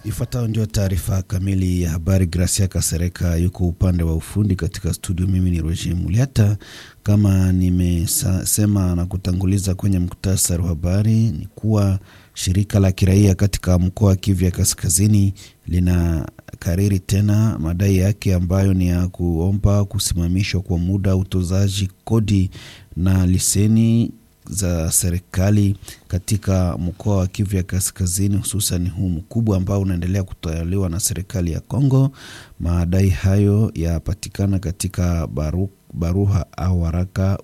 Ifuatayo ndio taarifa kamili ya habari. Gracia Kasereka yuko upande wa ufundi katika studio. Mimi ni Roger Muliata. Kama nimesema na kutanguliza kwenye muktasari wa habari, ni kuwa shirika la kiraia katika mkoa wa Kivu ya Kaskazini lina kariri tena madai yake ambayo ni ya kuomba kusimamishwa kwa muda utozaji kodi na leseni za serikali katika mkoa wa Kivu ya Kaskazini, hususan huu mkubwa ambao unaendelea kutolewa na serikali ya Kongo. Madai hayo yapatikana katika baru, baruha au waraka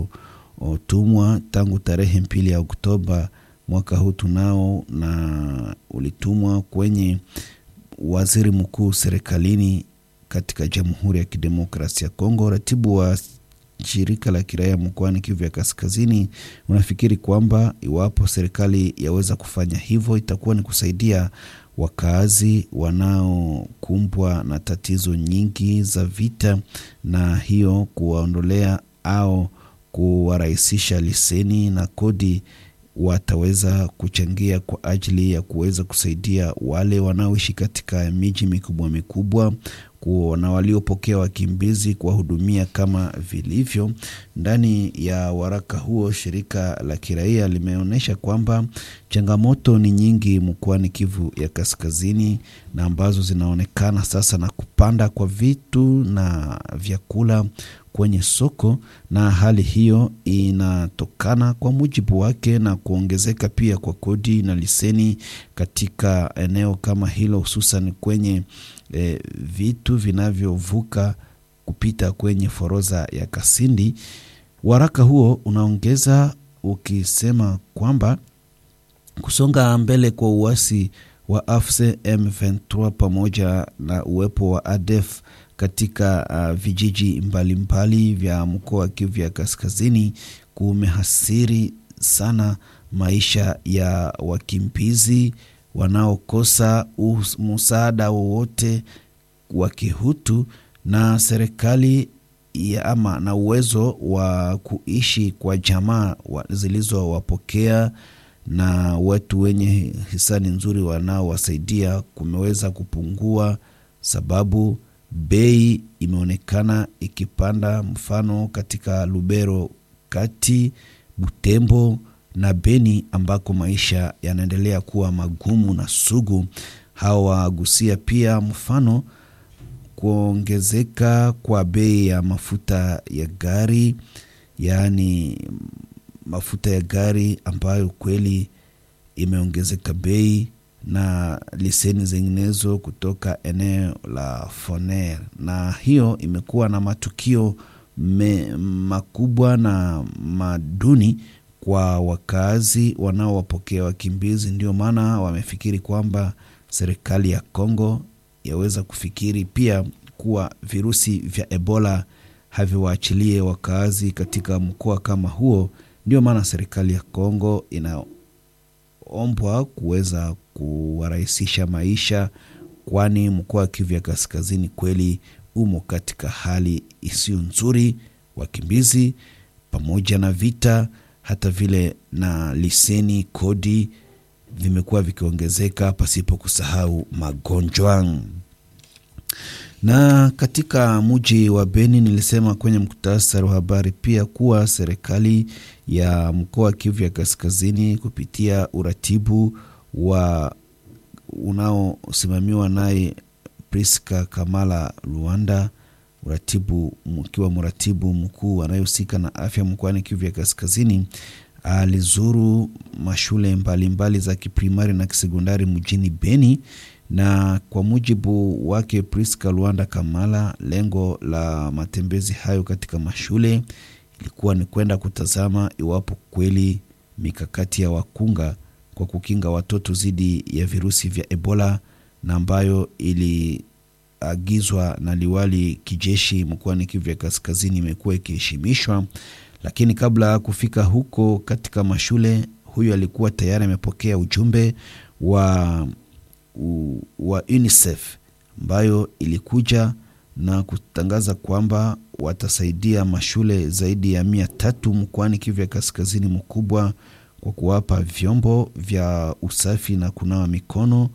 uliotumwa tangu tarehe mbili ya Oktoba mwaka huu tunao, na ulitumwa kwenye waziri mkuu serikalini katika Jamhuri ya Kidemokrasia ya Kongo. Ratibu wa shirika la kiraia mkoani Kivu ya Kaskazini unafikiri kwamba iwapo serikali yaweza kufanya hivyo itakuwa ni kusaidia wakaazi wanaokumbwa na tatizo nyingi za vita, na hiyo kuwaondolea au kuwarahisisha leseni na kodi wataweza kuchangia kwa ajili ya kuweza kusaidia wale wanaoishi katika miji mikubwa mikubwa na waliopokea wakimbizi kuwahudumia kama vilivyo. Ndani ya waraka huo, shirika la kiraia limeonyesha kwamba changamoto ni nyingi mkoani Kivu ya Kaskazini, na ambazo zinaonekana sasa na kupanda kwa vitu na vyakula kwenye soko, na hali hiyo inatokana kwa mujibu wake na kuongezeka pia kwa kodi na leseni katika eneo kama hilo, hususan kwenye E, vitu vinavyovuka kupita kwenye forodha ya Kasindi. Waraka huo unaongeza ukisema kwamba kusonga mbele kwa uasi wa AFC M23 pamoja na uwepo wa ADF katika uh, vijiji mbalimbali mbali vya mkoa wa Kivu ya Kaskazini kumehasiri sana maisha ya wakimbizi wanaokosa msaada wowote wa kihutu na serikali ya ama na uwezo wa kuishi kwa jamaa zilizowapokea na watu wenye hisani nzuri wanaowasaidia kumeweza kupungua, sababu bei imeonekana ikipanda, mfano katika Lubero kati Butembo na Beni ambako maisha yanaendelea kuwa magumu na sugu. Hawagusia pia mfano kuongezeka kwa bei ya mafuta ya gari, yaani mafuta ya gari ambayo kweli imeongezeka bei na leseni zinginezo kutoka eneo la Foner, na hiyo imekuwa na matukio me, makubwa na maduni kwa wakazi wanaowapokea wakimbizi. Ndio maana wamefikiri kwamba serikali ya Kongo yaweza kufikiri pia kuwa virusi vya Ebola haviwaachilie wakazi katika mkoa kama huo. Ndio maana serikali ya Kongo inaombwa kuweza kuwarahisisha maisha, kwani mkoa wa Kivu ya Kaskazini kweli umo katika hali isiyo nzuri, wakimbizi pamoja na vita hata vile na leseni kodi vimekuwa vikiongezeka, pasipo kusahau magonjwa. Na katika mji wa Beni, nilisema kwenye muktasari wa habari pia kuwa serikali ya mkoa wa Kivu ya Kaskazini kupitia uratibu wa unaosimamiwa naye Priska Kamala Luanda uratibu mkiwa mratibu mkuu anayehusika na afya mkoani Kivu ya Kaskazini alizuru mashule mbalimbali mbali za kiprimari na kisekondari mjini Beni, na kwa mujibu wake Priska Luanda Kamala, lengo la matembezi hayo katika mashule ilikuwa ni kwenda kutazama iwapo kweli mikakati ya wakunga kwa kukinga watoto dhidi ya virusi vya Ebola na ambayo ili agizwa na liwali kijeshi mkoani Kivu ya Kaskazini imekuwa ikiheshimishwa. Lakini kabla ya kufika huko katika mashule, huyu alikuwa tayari amepokea ujumbe wa, wa UNICEF ambayo ilikuja na kutangaza kwamba watasaidia mashule zaidi ya mia tatu mkoani Kivu ya Kaskazini mkubwa kwa kuwapa vyombo vya usafi na kunawa mikono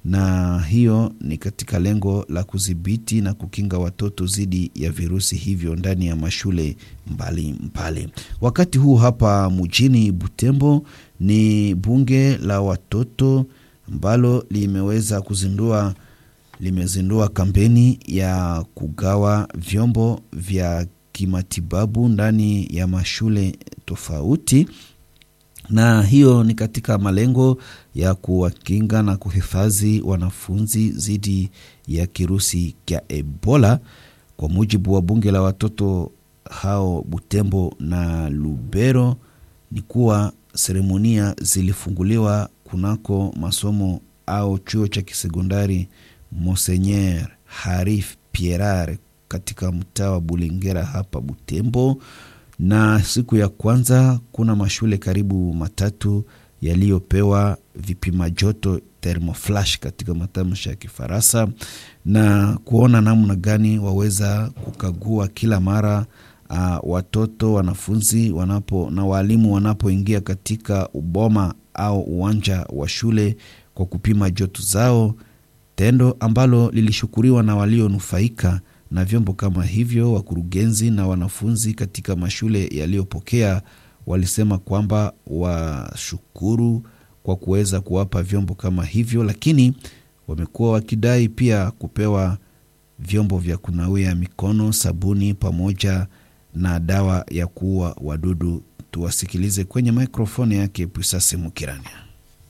na hiyo ni katika lengo la kudhibiti na kukinga watoto dhidi ya virusi hivyo ndani ya mashule mbalimbali mbali. Wakati huu hapa mjini Butembo ni bunge la watoto ambalo limeweza kuzindua limezindua kampeni ya kugawa vyombo vya kimatibabu ndani ya mashule tofauti na hiyo ni katika malengo ya kuwakinga na kuhifadhi wanafunzi dhidi ya kirusi cha Ebola. Kwa mujibu wa bunge la watoto hao Butembo na Lubero, ni kuwa seremonia zilifunguliwa kunako masomo au chuo cha kisekondari Monseigneur Harif Pierre katika mtaa wa Bulengera hapa Butembo na siku ya kwanza kuna mashule karibu matatu yaliyopewa vipima joto thermoflash katika matamshi ya Kifaransa na kuona namna gani waweza kukagua kila mara uh, watoto wanafunzi wanapo na walimu wanapoingia katika uboma au uwanja wa shule kwa kupima joto zao, tendo ambalo lilishukuriwa na walionufaika na vyombo kama hivyo. Wakurugenzi na wanafunzi katika mashule yaliyopokea walisema kwamba washukuru kwa kuweza kuwapa vyombo kama hivyo, lakini wamekuwa wakidai pia kupewa vyombo vya kunawia mikono, sabuni pamoja na dawa ya kuua wadudu. Tuwasikilize kwenye mikrofoni yake Pusase Mukirania.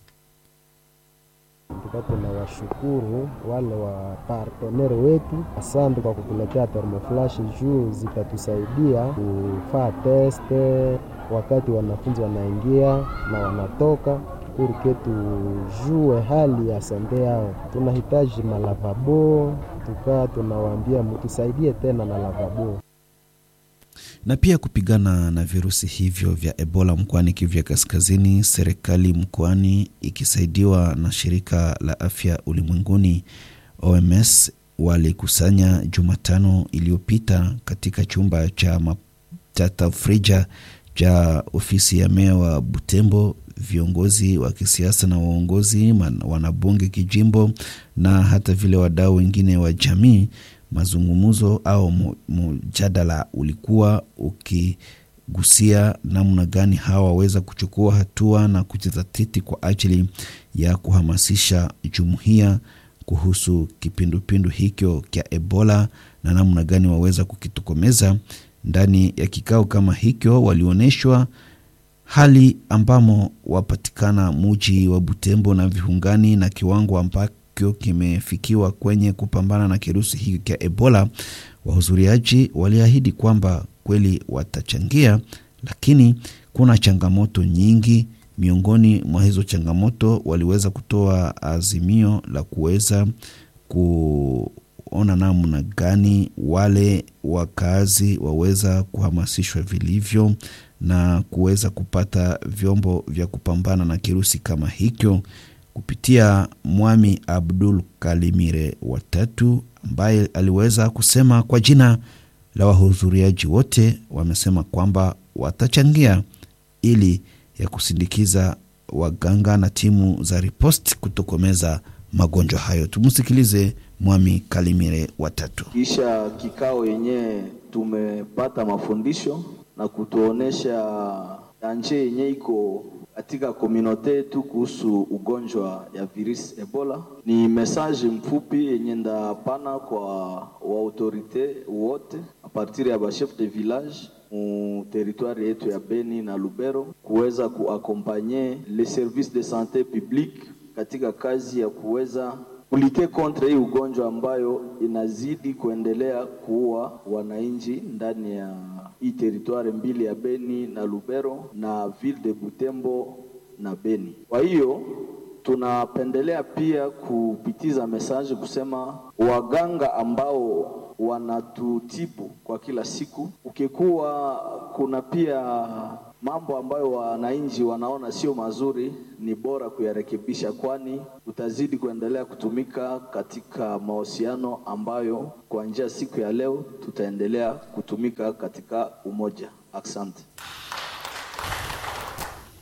Tunawashukuru wale wa partenere wetu, asante kwa kutuletea thermoflash juu zitatusaidia kufaa teste wakati wanafunzi wanaingia na wanatoka, purke tujue hali ya sante yao. Tunahitaji malavabo, tukaa tunawaambia mtusaidie tena na lavabo na pia kupigana na virusi hivyo vya Ebola mkoani Kivu ya Kaskazini. Serikali mkoani ikisaidiwa na shirika la afya ulimwenguni OMS walikusanya Jumatano iliyopita katika chumba cha, cha tafrija cha ofisi ya meya wa Butembo viongozi wa kisiasa na waongozi wanabunge kijimbo na hata vile wadau wengine wa jamii mazungumzo au mjadala ulikuwa ukigusia namna gani hawa waweza kuchukua hatua na kujizatiti kwa ajili ya kuhamasisha jumuiya kuhusu kipindupindu hicho cha Ebola na namna gani waweza kukitokomeza. Ndani ya kikao kama hicho walionyeshwa hali ambamo wapatikana muji wa Butembo na viungani na kiwango ambako kimefikiwa kwenye kupambana na kirusi hiki cha Ebola. Wahudhuriaji waliahidi kwamba kweli watachangia, lakini kuna changamoto nyingi. Miongoni mwa hizo changamoto, waliweza kutoa azimio la kuweza kuona namna gani wale wakazi waweza kuhamasishwa vilivyo na kuweza kupata vyombo vya kupambana na kirusi kama hicho kupitia Mwami Abdul Kalimire watatu ambaye aliweza kusema kwa jina la wahudhuriaji wote, wamesema kwamba watachangia ili ya kusindikiza waganga na timu za riposti kutokomeza magonjwa hayo. Tumsikilize Mwami Kalimire watatu. Kisha kikao yenyewe tumepata mafundisho na kutuonesha danje yenye iko katika komunote yetu kuhusu ugonjwa ya virusi Ebola. Ni mesaje mfupi yenye ndapana kwa waautorite wote a partir ya bachef de village mu territoire yetu ya Beni na Lubero kuweza kuakompanye les services de sante publique katika kazi ya kuweza kulite kontre hii ugonjwa ambayo inazidi kuendelea kuua wananchi ndani ya hii teritware mbili ya Beni na Lubero na ville de Butembo na Beni. Kwa hiyo tunapendelea pia kupitiza message kusema waganga ambao wanatutibu kwa kila siku, ukikuwa kuna pia mambo ambayo wananchi wanaona sio mazuri, ni bora kuyarekebisha, kwani tutazidi kuendelea kutumika katika mahusiano ambayo kuanzia siku ya leo tutaendelea kutumika katika umoja. Asante.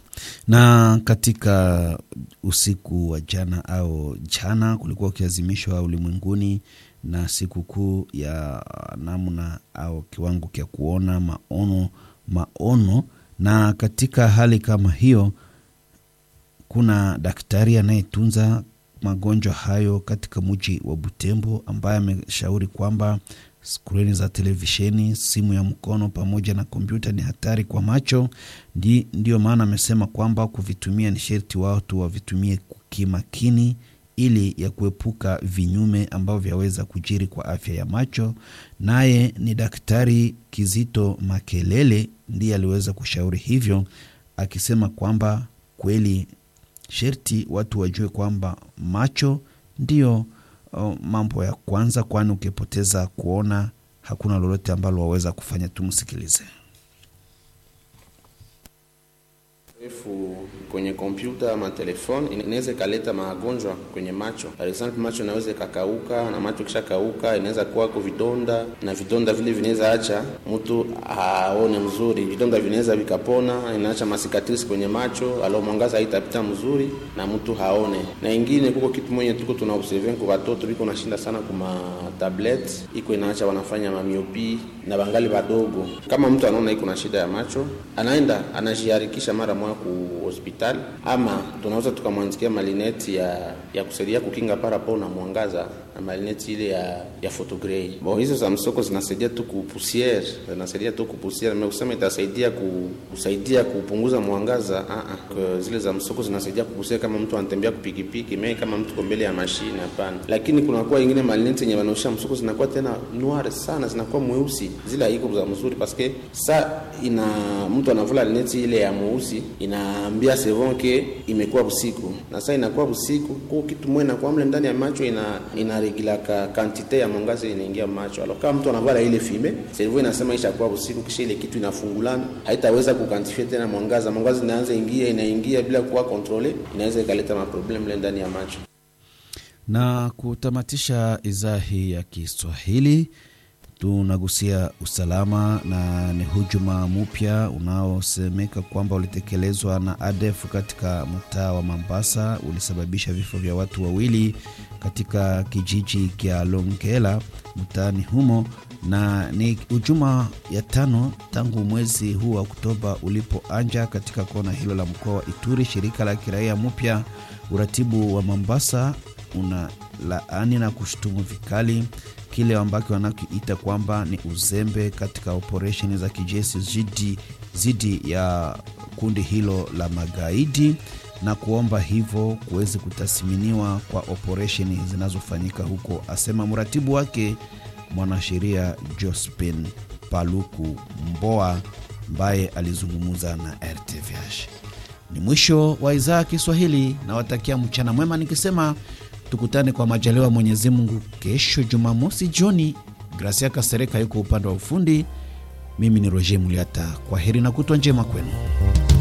Na katika usiku wa jana au jana kulikuwa ukiazimishwa ulimwenguni na sikukuu ya namna au kiwango cha kuona maono maono, na katika hali kama hiyo kuna daktari anayetunza magonjwa hayo katika mji wa Butembo ambaye ameshauri kwamba skrini za televisheni, simu ya mkono pamoja na kompyuta ni hatari kwa macho. Ndi, ndiyo maana amesema kwamba kuvitumia ni sherti watu wavitumie kimakini ili ya kuepuka vinyume ambavyo vyaweza kujiri kwa afya ya macho. Naye ni Daktari Kizito Makelele ndiye aliweza kushauri hivyo, akisema kwamba kweli sherti watu wajue kwamba macho ndiyo uh, mambo ya kwanza, kwani ukipoteza kuona hakuna lolote ambalo waweza kufanya. Tumsikilize. refu kwenye kompyuta ama telefoni inaweza ikaleta magonjwa kwenye macho. Par example, macho inaweza ikakauka, na macho kisha kauka inaweza kuwako vidonda, na vidonda vile vinaweza acha mtu aone mzuri. Vidonda vinaweza vikapona, inaacha masikatrisi kwenye macho, alo mwangaza haitapita mzuri na mtu haone. Na ingine kuko kitu mwenye tuko tuna observe kwa watoto biko nashinda sana kuma tablet, iko inaacha wanafanya mamiopi na bangali badogo. Kama mtu anaona iko na shida ya macho, anaenda anajiharikisha mara moja ku hospitali, ama tunaweza tukamwandikia malineti ya ya kusaidia kukinga parapo na mwangaza na malineti ile ya ya photogrey. Bon, hizo za msoko zinasaidia tu kupusiere, zinasaidia tu kupusiere, mimi kusema itasaidia ku, kusaidia kupunguza mwangaza ah ah. Zile za msoko zinasaidia kupusiere kama mtu anatembea kupikipiki, mimi kama mtu ko mbele ya mashine hapana. Lakini kuna kwa ingine malineti yenye wanaosha msoko zinakuwa tena noir sana, zinakuwa mweusi. Zile haiko za mzuri paske sa ina mtu anavula lineti ile ya mweusi inaambia sevon ke imekuwa usiku, na sasa inakuwa usiku kwa kitu mwe na kwa mle ndani ya macho ina inaregilaka kantite ya mwangaza inaingia macho. Alors kama mtu anavala ile fime, servo inasema ishakuwa usiku, kisha ile kitu inafungulana, haitaweza kukantifia tena mwangaza. Mwangaza inaanza ingia inaingia bila kuwa kontrole, inaweza ikaleta maproblem mle ndani ya macho. Na kutamatisha idhaa hii ya Kiswahili tunagusia usalama na ni hujuma mpya unaosemeka kwamba ulitekelezwa na ADF katika mtaa wa Mambasa, ulisababisha vifo vya watu wawili katika kijiji kya Longela mtaani humo, na ni hujuma ya tano tangu mwezi huu wa Oktoba ulipoanja katika kona hilo la mkoa wa Ituri. Shirika la kiraia mpya uratibu wa Mambasa una laani na kushutumu vikali kile ambacho wanakiita kwamba ni uzembe katika operesheni za kijeshi zidi, zidi ya kundi hilo la magaidi na kuomba hivyo kuweze kutathminiwa kwa operesheni zinazofanyika huko, asema mratibu wake mwanasheria Jospin Paluku Mboa ambaye alizungumza na RTVH. Ni mwisho wa idhaa ya Kiswahili, nawatakia mchana mwema nikisema tukutane kwa majaliwa Mwenyezi Mungu kesho Jumamosi jioni. Gracia Kasereka yuko upande wa ufundi, mimi ni Roger Muliata. Kwa heri na kutwa njema kwenu.